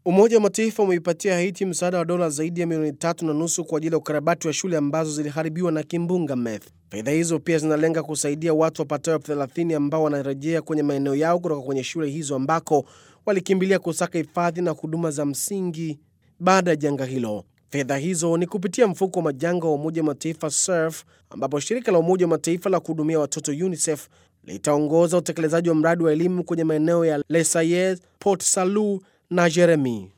Umoja wa Mataifa umeipatia Haiti msaada wa dola zaidi ya milioni tatu na nusu kwa ajili ya ukarabati wa shule ambazo ziliharibiwa na kimbunga Meth. Fedha hizo pia zinalenga kusaidia watu wapatao 30 ambao wanarejea kwenye maeneo yao kutoka kwenye shule hizo ambako walikimbilia kusaka hifadhi na huduma za msingi baada ya janga hilo. Fedha hizo ni kupitia mfuko wa majanga wa Umoja wa Mataifa SURF, ambapo shirika la Umoja wa Mataifa la kuhudumia watoto UNICEF litaongoza utekelezaji wa mradi wa elimu kwenye maeneo ya Les Sayes, Port Salut na Jeremy.